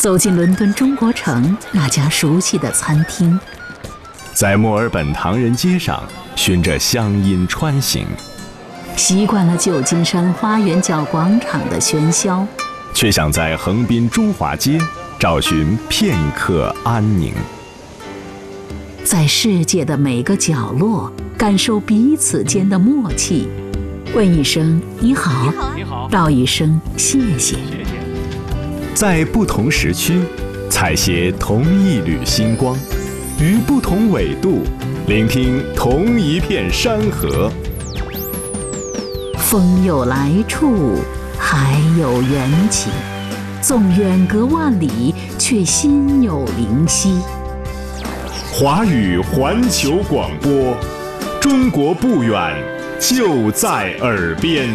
走进伦敦中国城那家熟悉的餐厅， 在墨尔本唐人街上循着乡音穿行， 习惯了旧金山花园角广场的喧嚣， 却想在横滨中华街找寻片刻安宁。 在世界的每个角落，感受彼此间的默契。问一声你好， 你好， 道一声谢谢。 在不同时区，采撷同一缕星光；于不同纬度，聆听同一片山河。 风有来处，海有缘起，纵远隔万里，却心有灵犀。 华语环球广播，中国不远，就在耳边。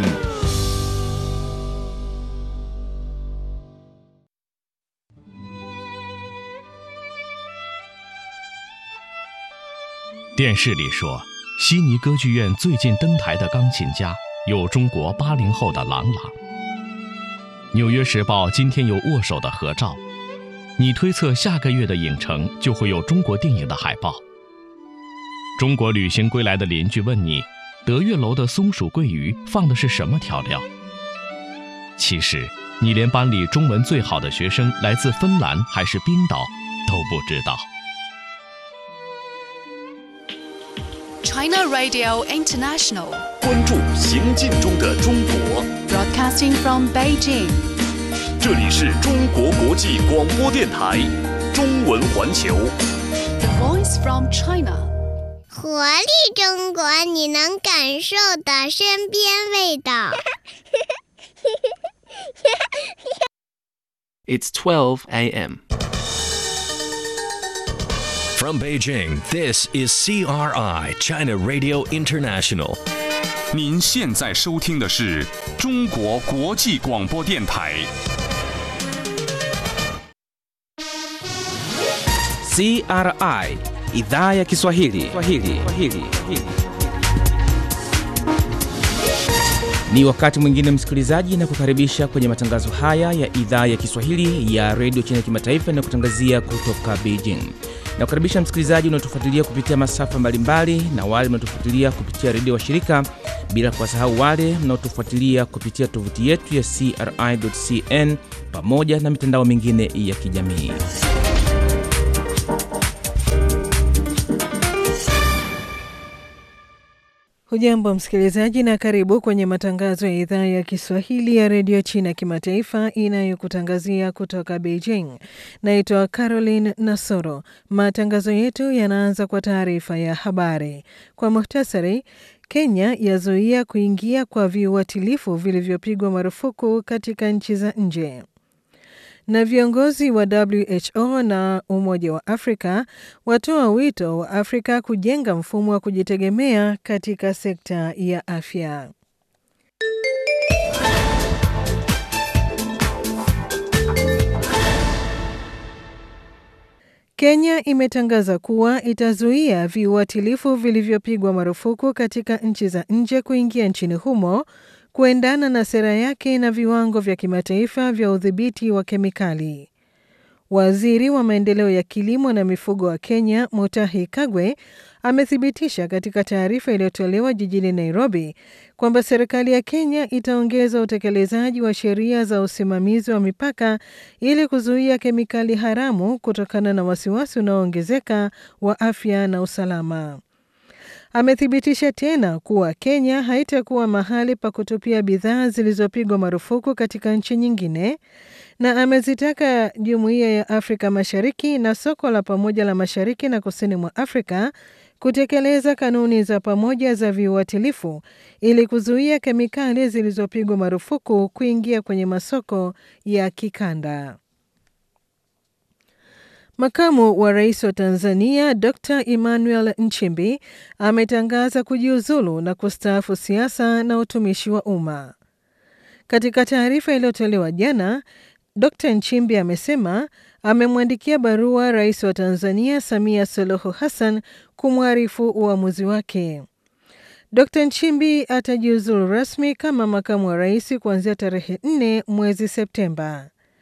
电视里说，悉尼歌剧院最近登台的钢琴家有中国八零后的郎朗。纽约时报今天有握手的合照，你推测下个月的影城就会有中国电影的海报。中国旅行归来的邻居问你，德月楼的松鼠桂鱼放的是什么调料？其实你连班里中文最好的学生来自芬兰还是冰岛都不知道。 China Radio International, 关注行进中的中国， broadcasting from Beijing. 这里是中国国际广播电台中文环球。 The voice from China. 活力中国，你能感受的身边味道。 It's 12 a.m. From Beijing, this is CRI, China Radio International. 您现在收听的是中国国际广播电台。 CRI Idhaa ya Kiswahili. Kiswahili. Kiswahili. Ni wakati mwingine msikilizaji, na kukaribisha kwenye matangazo haya ya idhaa ya Kiswahili ya redio China Kimataifa inayokutangazia kutoka Beijing. Na kukaribisha msikilizaji unaotufuatilia kupitia masafa mbalimbali na wale mnaotufuatilia kupitia redio wa shirika, bila kuwasahau wale mnaotufuatilia kupitia tovuti yetu ya CRI.cn pamoja na mitandao mingine ya kijamii. Hujambo msikilizaji, na karibu kwenye matangazo ya idhaa ya Kiswahili ya redio China kimataifa inayokutangazia kutoka Beijing. Naitwa Caroline Nasoro. Matangazo yetu yanaanza kwa taarifa ya habari kwa muhtasari. Kenya yazuia kuingia kwa viuatilifu vilivyopigwa marufuku katika nchi za nje na viongozi wa WHO na Umoja wa Afrika watoa wito wa Afrika kujenga mfumo wa kujitegemea katika sekta ya afya. Kenya imetangaza kuwa itazuia viuatilifu vilivyopigwa marufuku katika nchi za nje kuingia nchini humo kuendana na sera yake na viwango vya kimataifa vya udhibiti wa kemikali. Waziri wa maendeleo ya kilimo na mifugo wa Kenya, Mutahi Kagwe, amethibitisha katika taarifa iliyotolewa jijini Nairobi kwamba serikali ya Kenya itaongeza utekelezaji wa sheria za usimamizi wa mipaka ili kuzuia kemikali haramu kutokana na wasiwasi unaoongezeka wa afya na usalama. Amethibitisha tena kuwa Kenya haitakuwa mahali pa kutupia bidhaa zilizopigwa marufuku katika nchi nyingine, na amezitaka Jumuiya ya Afrika Mashariki na soko la pamoja la Mashariki na Kusini mwa Afrika kutekeleza kanuni za pamoja za viuatilifu ili kuzuia kemikali zilizopigwa marufuku kuingia kwenye masoko ya kikanda. Makamu wa rais wa Tanzania Dr Emmanuel Nchimbi ametangaza kujiuzulu na kustaafu siasa na utumishi wa umma. Katika taarifa iliyotolewa jana, Dr Nchimbi amesema amemwandikia barua rais wa Tanzania Samia Suluhu Hassan kumwarifu uamuzi wake. Dr Nchimbi atajiuzulu rasmi kama makamu wa rais kuanzia tarehe 4 mwezi Septemba.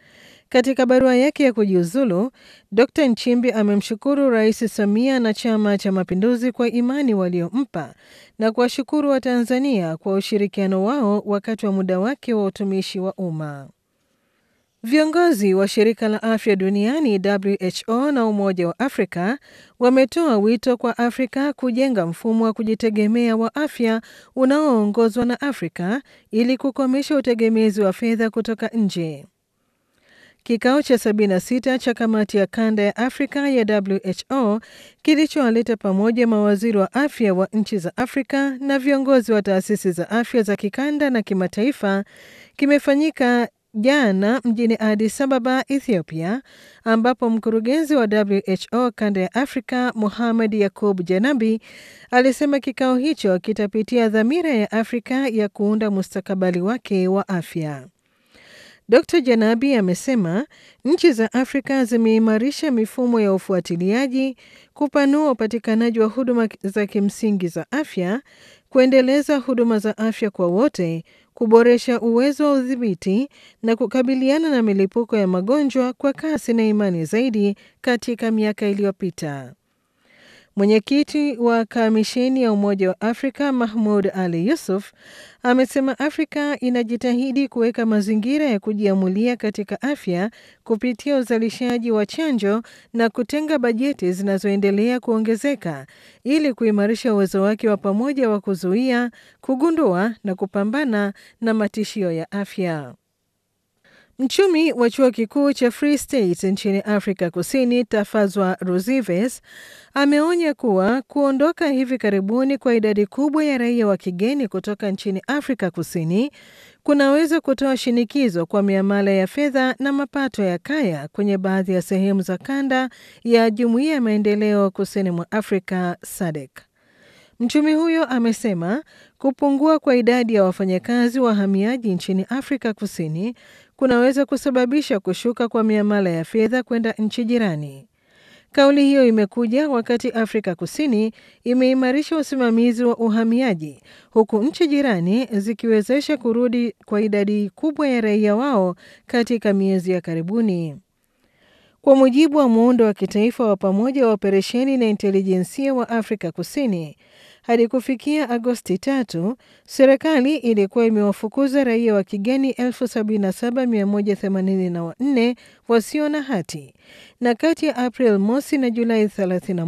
Katika barua yake ya kujiuzulu, Dr Nchimbi amemshukuru Rais Samia na Chama cha Mapinduzi kwa imani waliompa na kuwashukuru Watanzania kwa ushirikiano wao wakati wa muda wake wa utumishi wa umma. Viongozi wa shirika la afya duniani WHO na Umoja wa Afrika wametoa wito kwa Afrika kujenga mfumo wa kujitegemea wa afya unaoongozwa na Afrika ili kukomesha utegemezi wa fedha kutoka nje. Kikao cha 76 cha kamati ya kanda ya Afrika ya WHO kilichowaleta pamoja mawaziri wa afya wa nchi za Afrika na viongozi wa taasisi za afya za kikanda na kimataifa kimefanyika jana mjini Addis Ababa, Ethiopia, ambapo mkurugenzi wa WHO kanda ya Afrika Mohamed Yakub Janabi alisema kikao hicho kitapitia dhamira ya Afrika ya kuunda mustakabali wake wa afya. Dr Janabi amesema nchi za Afrika zimeimarisha mifumo ya ufuatiliaji, kupanua upatikanaji wa huduma za kimsingi za afya, kuendeleza huduma za afya kwa wote, kuboresha uwezo wa udhibiti na kukabiliana na milipuko ya magonjwa kwa kasi na imani zaidi katika miaka iliyopita. Mwenyekiti wa kamisheni ya Umoja wa Afrika Mahmud Ali Yusuf amesema Afrika inajitahidi kuweka mazingira ya kujiamulia katika afya kupitia uzalishaji wa chanjo na kutenga bajeti zinazoendelea kuongezeka ili kuimarisha uwezo wake wa pamoja wa kuzuia, kugundua na kupambana na matishio ya afya. Mchumi wa chuo kikuu cha Free State nchini Afrika Kusini, Tafazwa Ruzives, ameonya kuwa kuondoka hivi karibuni kwa idadi kubwa ya raia wa kigeni kutoka nchini Afrika Kusini kunaweza kutoa shinikizo kwa miamala ya fedha na mapato ya kaya kwenye baadhi ya sehemu za kanda ya Jumuiya ya Maendeleo Kusini mwa Afrika SADC. Mchumi huyo amesema kupungua kwa idadi ya wafanyakazi wahamiaji nchini Afrika Kusini kunaweza kusababisha kushuka kwa miamala ya fedha kwenda nchi jirani. Kauli hiyo imekuja wakati Afrika Kusini imeimarisha usimamizi wa uhamiaji huku nchi jirani zikiwezesha kurudi kwa idadi kubwa ya raia wao katika miezi ya karibuni. Kwa mujibu wa muundo wa kitaifa wa pamoja wa operesheni na intelijensia wa Afrika Kusini, hadi kufikia Agosti tatu, serikali ilikuwa imewafukuza raia wa kigeni 77184 wasio na hati na kati ya April mosi na Julai 31